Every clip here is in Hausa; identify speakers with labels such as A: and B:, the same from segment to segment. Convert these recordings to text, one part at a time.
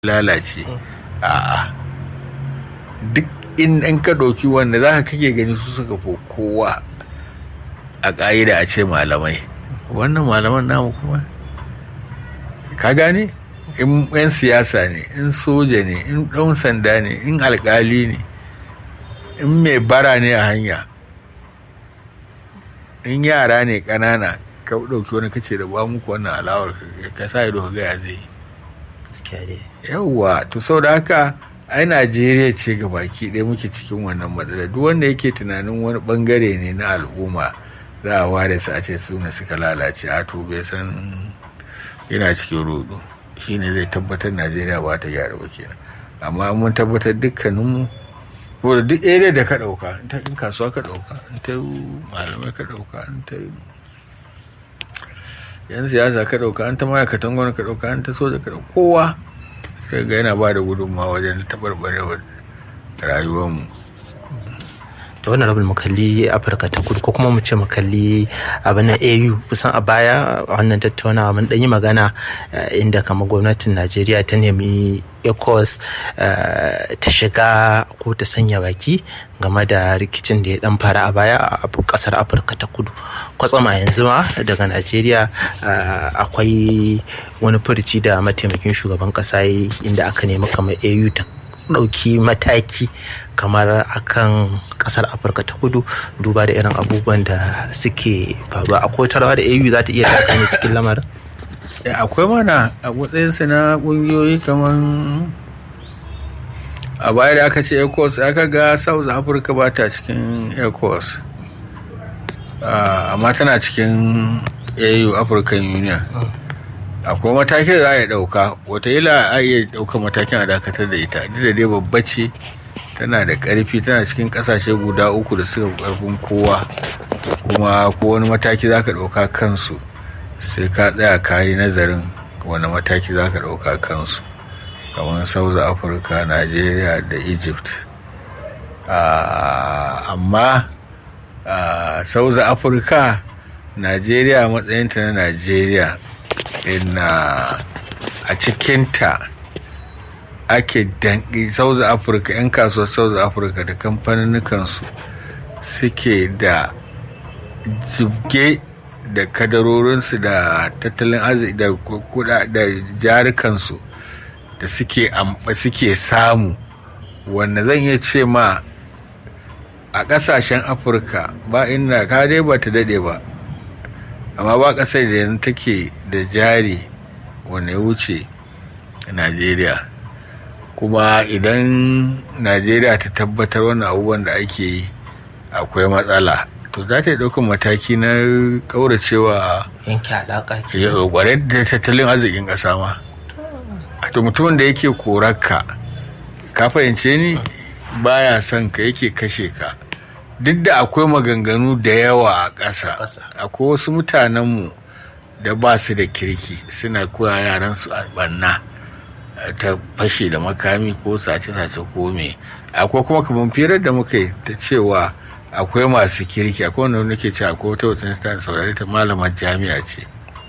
A: lalace a'a duk in an ka ɗauki wanda za ka kake gani su suka fi kowa a ƙa'ida a ce malamai wannan malaman namu kuma ka gane in 'yan siyasa ne in soja ne in ɗan sanda ne in alƙali ne in mai bara ne a hanya in yara ne ƙanana ka ɗauki wani kace da ba muku wannan alawar ka sa ido ka gaya zai yawwa to sau da haka ai najeriya ce ga baki ɗaya muke cikin wannan matsala duk wanda yake tunanin wani bangare ne na al'umma za a ware su a ce su ne suka lalace a to bai san yana cikin rudu shine zai tabbatar najeriya ba ta gyara ba kenan amma mun tabbatar dukkaninmu wadda duk area da ka ɗauka in kasuwa ka ɗauka in ta malamai ka ɗauka in ta yan siyasa ka ɗauka an ta ma'aikatan gwamnati ka ɗauka an ta soja ka ɗauka kowa sai ga yana ba da gudunmawa wajen taɓarɓarewar rayuwarmu
B: da wannan rabin makalli afirka ta kudu ko kuma mu ce makalli abin na au kusan a baya a wannan tattaunawa mun yi magana inda kamar gwamnatin najeriya ta nemi ecos ta shiga ko ta sanya baki game da rikicin da ya dan fara a baya a kasar afirka ta kudu kwatsam a yanzu ma daga najeriya akwai wani furici da mataimakin shugaban kasa inda aka nemi kamar au ta ɗauki mataki kamar akan kasar afirka ta kudu duba da irin abubuwan da suke faruwa akwai rawa da au za ta iya taka ne cikin lamarin
A: akwai mana a matsayinsu na ƙungiyoyi kamar a baya da aka ce ecos aka ga south africa ba ta cikin ecos amma tana cikin au african union akwai matakin da za a yi ɗauka wataƙila a iya ɗauka matakin a dakatar da ita duk da dai babba ce tana da ƙarfi tana cikin ƙasashe guda uku da suka ƙarfin kowa kuma ko wani mataki za ka ɗauka kansu sai ka tsaya ka yi nazarin wani mataki za ka ɗauka kansu kamar south africa nigeria da egypt amma south africa nigeria matsayinta na nigeria ina a cikinta ake dangi south africa 'yan kasuwar south africa da kamfaninnikansu suke da jibge da kadarorinsu da tattalin arziki da kuda da jarukansu da suke suke samu wanda zan iya ce ma a ƙasashen afirka ba inda ka dai ba ta daɗe ba amma ba ƙasar da yanzu take da jari wanda ya wuce najeriya kuma idan najeriya ta tabbatar wani abubuwan da ake yi akwai matsala to za ta yi ɗaukar mataki na ƙauracewa
B: yanke alaƙa
A: ƙwarai da tattalin arzikin ƙasa ma to mutumin da yake korarka ka fahimce ni baya son ka yake kashe ka duk da akwai maganganu da yawa a ƙasa akwai wasu mutanenmu da ba su da kirki suna koya yaran su albanna ta fashe da makami ko sace-sace ko me akwai kuma kamar firar da muka yi ta cewa akwai masu kirki akwai wanda nake ce akwai wata wata ta saurari ta malamar jami'a ce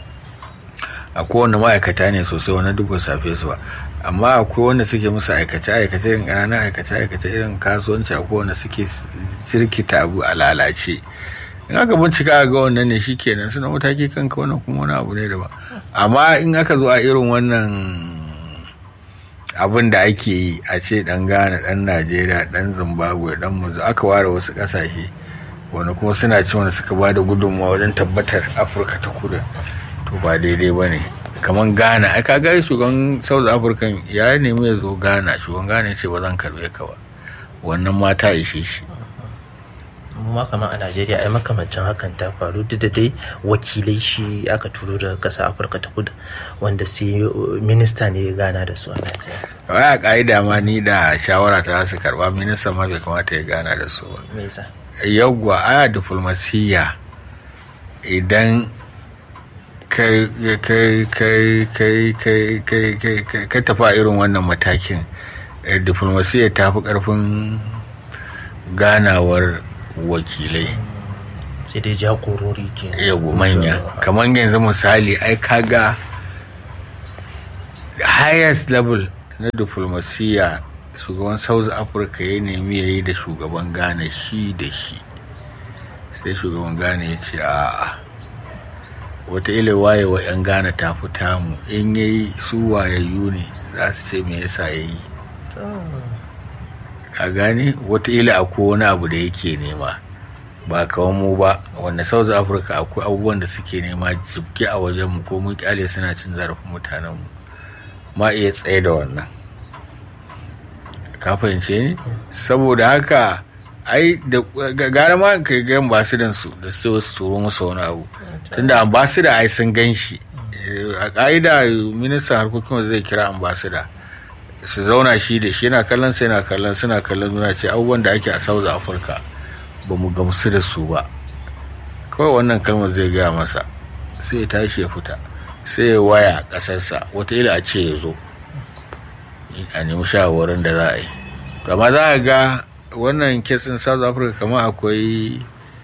A: akwai wanda ma'aikata ne sosai wani duk safe su ba amma akwai wanda suke musu aikace aikace irin ƙananan aikace aikace irin kasuwanci akwai wanda suke cirkita abu a lalace in aka bincika ga wannan ne shikenan suna mataki kanka wannan kuma wani abu ne daban amma in aka zo a irin wannan abin da ake yi a ce dan ghana dan najeriya dan zimbabwe dan muzu aka ware wasu kasashe wani kuma suna ci wanda suka ba da gudunmawa wajen tabbatar afirka ta kudu to ba daidai ba ne kamar ghana ai ka gari shugaban south african ya nemi ya zo ghana shugaban ghana ya ce ba zan karbe ka ba wannan mata ishe shi
B: ma kamar a najeriya ai makamancin hakan ta faru duk da dai wakilai shi aka turo daga ƙasar afirka ta kudu wanda sai minista ne ya gana da su a najeriya
A: wai a ƙa'ida ma ni da shawara ta su karba minista ma bai kamata ya gana da su ba
B: me yasa
A: yawwa aya diflomasiyya idan ka tafi a irin wannan matakin diflomasiyya ta fi ƙarfin ganawar wakilai
B: sai dai jagorori ke
A: yago manya kamar yanzu misali ai kaga highest level na diflomasiyya shugaban south africa ya nemi ya yi da shugaban ghana shi da shi sai shugaban ghana ya ce a'a wata ila wayewa 'yan ghana ta fi tamu in ya yi su wayayyu ne za su ce me yasa ya yi ka gane wata ila akwai wani abu da yake nema ba kawan mu ba wanda south africa akwai abubuwan da suke nema jibge a wajen mu ko mun kyale suna cin zarafin mutanen mu ma iya tsaye da wannan ka fahimce ni saboda haka ai da gara ma ka ga ambasidan su da su wasu turo musu wani abu tunda ambasida ai sun gan shi a ka'ida ministan harkokin zai kira ambasida su zauna shi da shi yana kallon sai yana kallon suna kallon nuna ce abubuwan da ake a south africa ba mu gamsu da su ba kawai wannan kalmar zai gaya masa sai ya tashi ya fita sai ya waya ƙasarsa wataƙila a ce ya zo a nemi shawarwarin da za a yi amma za a ga wannan kesin south africa kamar akwai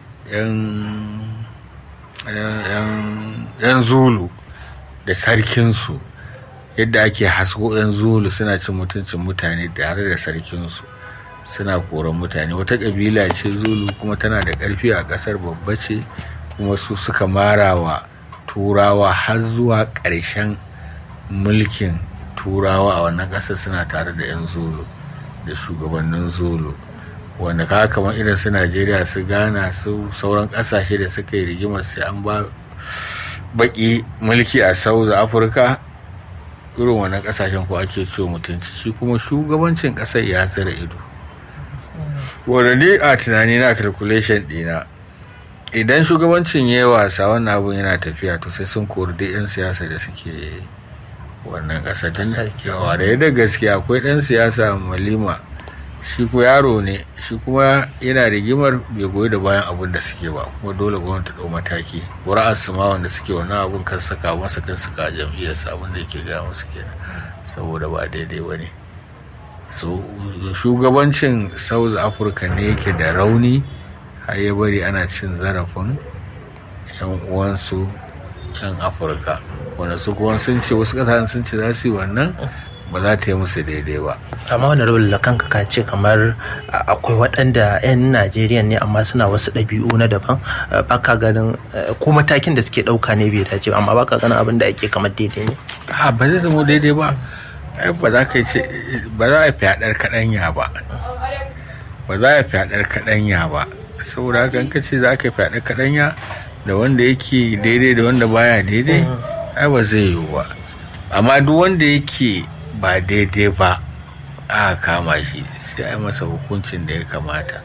A: yan zulu da sarkinsu yadda ake hasko yan zulu suna cin mutuncin mutane tare da sarkinsu suna koran mutane wata ƙabila ce zulu kuma tana da ƙarfi a ƙasar babba ce kuma su suka marawa turawa har zuwa ƙarshen mulkin turawa a wannan ƙasar suna tare da 'yan zulu da shugabannin zulu wanda ka kamar irin su najeriya su gana su sauran ƙasashe da suka yi rigimar sai an ba baki mulki a south africa irin wannan ƙasashen ko ake ciwo mutunci shi kuma shugabancin ƙasar ya zira ido wanda ni a tunani na calculation ɗina idan shugabancin ya yi wasa wannan abun yana tafiya to sai sun kori duk 'yan siyasa da suke wannan ƙasa tun yawa da yadda gaskiya akwai ɗan siyasa malima shi ko yaro ne shi kuma yana rigimar bai goyi da bayan abun da suke ba kuma dole gwamnati ɗau mataki ƙura'ar su ma wanda suke wannan abun kan saka masa kan saka jam'iyyarsa abin da yake gaya musu kenan saboda ba daidai ba ne so shugabancin south africa ne yake da rauni har ya bari ana cin zarafin 'yan uwansu 'yan afirka wanda su kuma sun ce wasu kasashen sun ce za su yi wannan ba za ta yi musu daidai ba
B: amma wani rabin da kanka ka ce kamar akwai waɗanda 'yan najeriya ne amma suna wasu ɗabi'u na daban baka ganin ko matakin da suke ɗauka ne bai dace amma baka ganin abin da ake kamar daidai ne
A: a ba zai zama daidai ba ba za ka ce ba za a fyaɗar kaɗanya ba ba za a fyaɗar kaɗanya ba saboda haka ka ce za ka fyaɗar kaɗanya da wanda yake daidai da wanda baya daidai ai ba zai yiwu ba amma duk wanda yake ba daidai ba a kama shi sai a masa hukuncin da ya kamata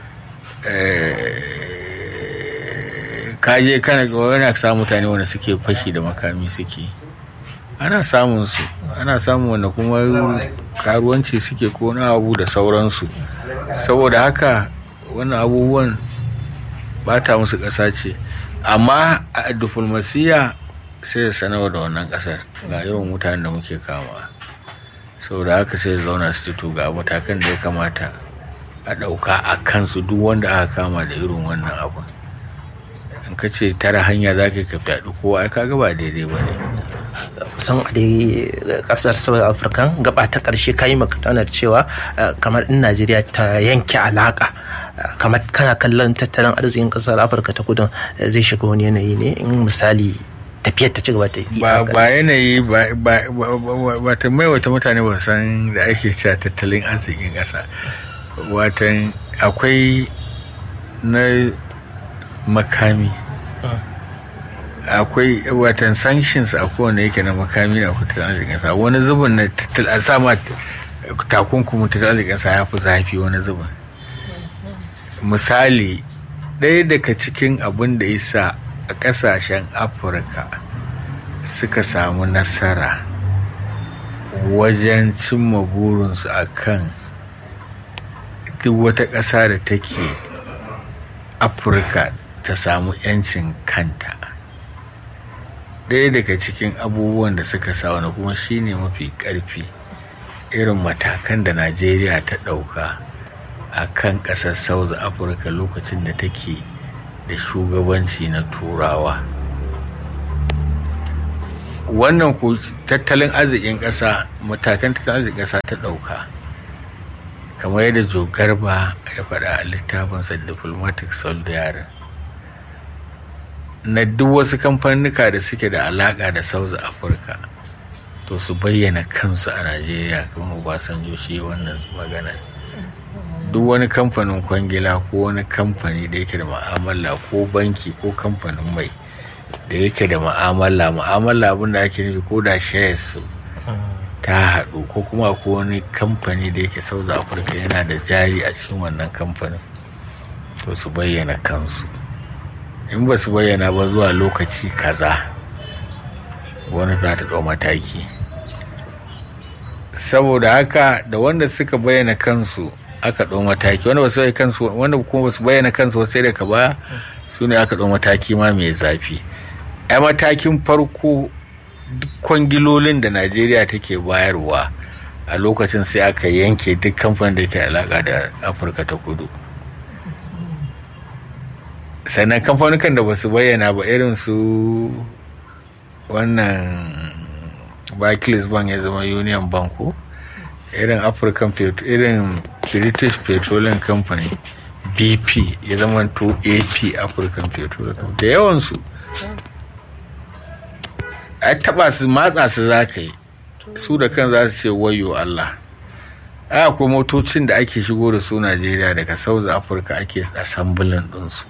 A: kaje kana yana sa mutane wanda suke fashi da makami suke ana samun su ana samun wanda kuma karuwanci suke ko na abu da sauransu saboda haka wannan abubuwan bata musu ƙasa ce amma a diflomasiya sai ya sanarwa da wannan ƙasar ga irin mutanen da muke kama saboda haka sai zauna su ci ga matakan da ya kamata a ɗauka a kansu duk wanda aka kama da irin wannan abun in ka ce tara hanya za ka fyaɗi kowa ai kaga ba daidai ba ne
B: kusan a dai kasar south africa gaba ta karshe kayi maganar cewa kamar in najeriya ta yanke alaka kamar kana kallon tattalin arzikin kasar afirka ta kudin zai shiga wani yanayi ne in misali tafiyar ta ci gaba ta yi
A: ba yanayi ba ta mai wata mutane ba san da ake cewa tattalin arzikin kasa watan akwai na makami akwai watan sanctions a kowane yake na makami na tattalin arzikin kasa wani zubin na tattalin sama takunkumin tattalin arzikin kasa ya fi zafi wani zubin misali ɗaya daga cikin abin da isa a ƙasashen afirka suka samu nasara wajen cimma burinsu a kan duk wata ƙasa da take afirka ta samu 'yancin kanta ɗaya daga cikin abubuwan da suka sa wani kuma shine mafi ƙarfi irin matakan da najeriya ta ɗauka a kan ƙasar south africa lokacin da take da shugabanci na turawa wannan ku tattalin arzikin ƙasa matakan tattalin arzikin ƙasa ta ɗauka kamar yadda jo garba ya faɗa a littafinsa diplomatic solidarity na duk wasu kamfanika da suke da alaƙa da south africa to su bayyana kansu a najeriya kamar obasanjo shi wannan maganar duk wani kamfanin kwangila ko wani kamfani da yake da ma'amala ko banki ko kamfanin mai da yake da ma'amala ma'amala abinda ake nufi ko da shares ta haɗu ko kuma ko wani kamfani da yake south africa yana da jari a cikin wannan kamfanin to su bayyana kansu in ba su bayyana ba zuwa lokaci kaza wani za ta ɗau mataki saboda haka da wanda suka bayyana kansu aka ɗau mataki wanda basu bayyana kansu wanda kuma basu bayyana kansu ba sai daga baya su ne aka ɗau mataki ma mai zafi ai matakin farko duk kwangilolin da najeriya take bayarwa a lokacin sai aka yanke duk kamfanin da ke alaka da afirka ta kudu sannan kamfanukan da basu bayyana ba irin su wannan barclays bank ya zama union bank ko irin african irin british petroleum company bp ya zama to ap african petroleum company da yawansu a taba su matsa su za ka yi su da kan za su ce wayo allah a akwai motocin da ake shigo da su najeriya daga south africa ake asambulin ɗinsu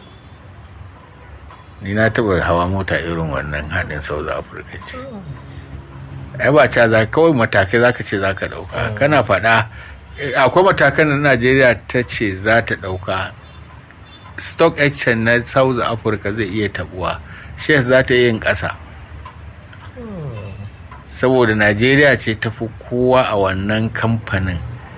A: ni na taba hawa mota irin wannan haɗin south africa ce ai ba ca za kawai matakai za ka ce za ka ɗauka kana faɗa akwai matakan da najeriya ta ce za ta ɗauka stock exchange na south africa zai iya tabuwa shares za ta yin ƙasa saboda najeriya ce ta fi kowa a wannan kamfanin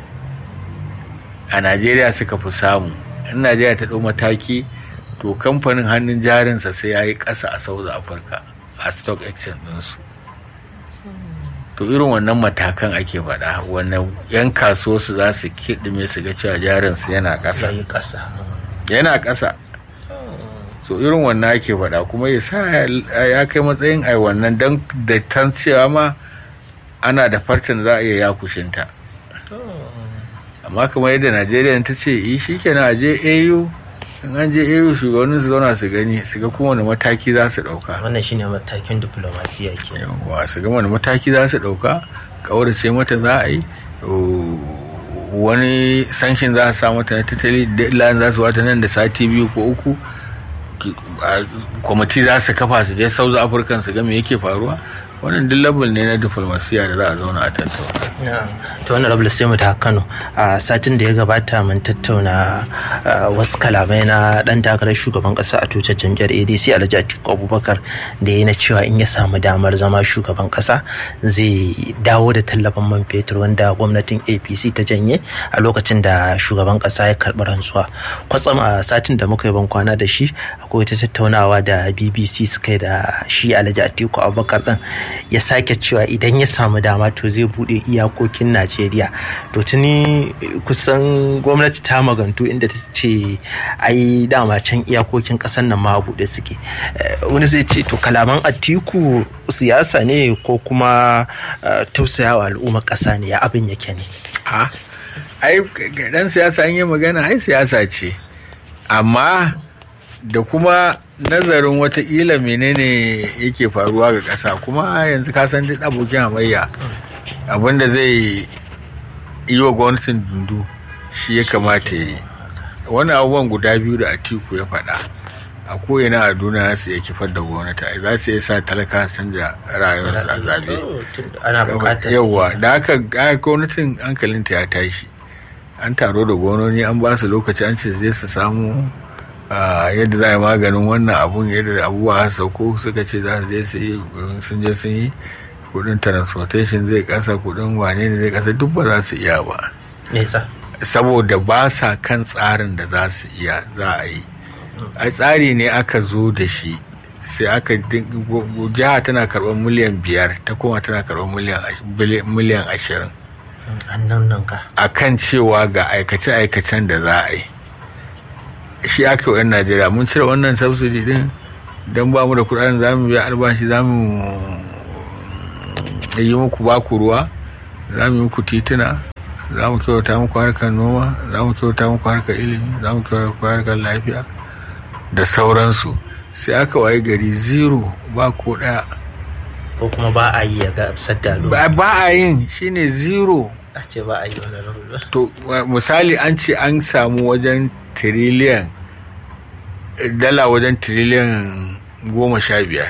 A: a najeriya suka fi samu in najeriya ta ɗau mataki to kamfanin hannun jarinsa sai ya yi ƙasa a south africa a stock exchange ɗinsu to irin wannan matakan ake faɗa wannan 'yan kasuwarsu za su kiɗime su ga cewa jarinsu yana ƙasa yana ƙasa so irin wannan ake faɗa kuma ya sa ya kai matsayin ai wannan don da tan cewa ma ana da farcen za a iya yakushinta amma kamar yadda najeriya ta ce yi shi kenan a je au in an je au shugabannin su zauna su gani su ga kuma wani mataki za su ɗauka
B: wannan shine matakin diplomasiya ke
A: yawa su ga wani mataki za su ɗauka kaurace mata za a yi wani sanction za a sa mata na tattali deadline za su wata nan da sati biyu ko uku kwamiti za su kafa su je south africa su ga me yake faruwa wannan duk level ne na diplomasiya da za a zauna a tattauna.
B: to wannan rabu sai mu ta kano a satin da ya gabata mun tattauna wasu kalamai na dan takarar shugaban kasa a tutar jam'iyyar adc alhaji atiku abubakar da ya na cewa in ya samu damar zama shugaban kasa zai dawo da tallafin man fetur wanda gwamnatin apc ta janye a lokacin da shugaban kasa ya karɓi rantsuwa kwatsam a satin da muka yi ban kwana da shi akwai ta tattaunawa da bbc suka yi da shi alhaji atiku abubakar din ya sake cewa idan ya samu dama to zai bude iyakokin najeriya to tuni kusan gwamnati ta magantu inda ta ce ai dama can iyakokin kasar nan ma bude suke wani zai ce to kalaman atiku siyasa ne ko kuma tausayawa al'ummar kasa ne ya abin yake ne
A: ha ai dan siyasa an yi magana ai siyasa ce amma da kuma nazarin watakila menene yake faruwa ga ƙasa kuma yanzu ka san duk abokin hamayya abinda zai yi wa gwamnatin dundu shi ya kamata ya yi wani abubuwan guda biyu da atiku ya faɗa a ko'ina a duniya su ya kifar da gwamnati za su iya sa talaka su canja rayuwarsu a zabe yawwa da aka gwamnatin hankalinta ya tashi an taro da gwamnoni an ba su lokaci an ce zai su samu yadda za a yi maganin wannan abun yadda abubuwa sauko suka ce za su je su yi sun je sun yi kudin transportation zai kasa kudin wane ne zai kasa duk ba za su iya ba saboda ba sa kan tsarin da za su iya za a yi a tsari ne aka zo da shi sai aka jiha tana karɓar miliyan biyar ta kuma tana karɓar miliyan ashirin a kan cewa ga aikace-aikacen da za a yi shi aka yi 'yan najeriya mun cire wannan subsidy din don ba mu da kudaden za mu biya albashi za mu yi muku baku ruwa za mu yi muku tituna za mu kyauta muku harkar noma za mu kyauta muku harkar ilimi za mu kyauta muku harkar lafiya da sauransu sai aka waye gari zero ba ko ɗaya
B: ko kuma ba a yi ya ga sadda
A: ba ba a yin shine zero
B: a ce ba a yi wani rabu
A: to wa- misali an ce an samu wajen tiriliyan dala wajen tiriliyan goma sha biyar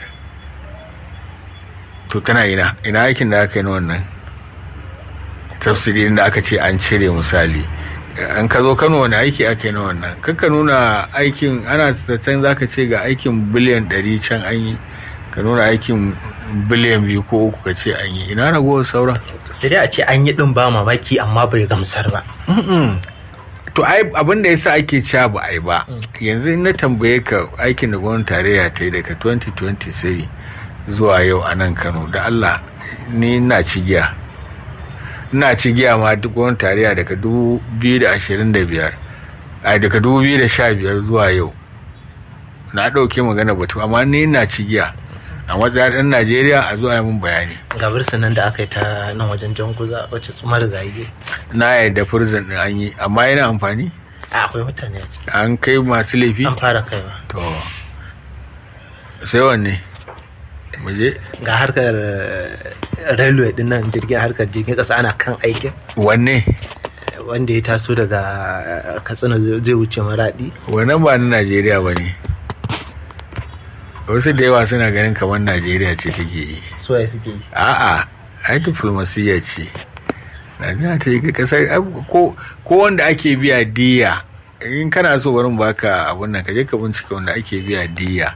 A: to tana ina ina aikin da aka yi na wannan tafsirin da aka ce an cire misali an ka zo kano wani aiki aka yi na wannan kakka nuna aikin ana zaton za ka ce ga aikin biliyan ɗari can an yi ka nuna aikin biliyan biyu ko uku ka ce an yi ina ragowar sauran
B: sai dai a ce an yi din ba mamaki amma bai gamsar ba
A: Mm-mm. to ai abin da yasa ake cewa ba ai ba yanzu in na tambaye ka aikin da gwamnatin tarayya ta yi daga 2023 zuwa yau a nan kano da allah ni na cigiya ina cigiya ma duk gwamnatin tarayya daga 2025 ai daga 2015 zuwa yau na ɗauke magana batu amma ni na cigiya a matsayin ɗan najeriya a zuwa yi mun bayani
B: ga nan da aka yi ta nan wajen janguza wacce tsumar gaye
A: na yadda furzin ɗin an yi amma yana amfani
B: a akwai mutane a ciki
A: an kai masu laifi
B: an fara kaiwa
A: to sai wanne muje
B: ga harkar eh, railway din nan jirgin harkar jirgin kasa ana kan aikin
A: wanne
B: wanda ya taso daga eh, katsina zai wuce maradi
A: wannan ba na najeriya ba ne wasu da yawa suna ganin kamar najeriya ce take yi
B: suwaye suke yi
A: a'a ai diplomasiyya ce najeriya ta yi ga kasar ai, ko ko wanda ake biya diya in kana so barin baka abun nan ka je ka bincika wanda ake biya diya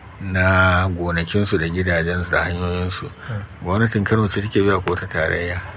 A: na gonakinsu da gidajensu da hanyoyinsu gwamnatin kano ce take biya ko ta tarayya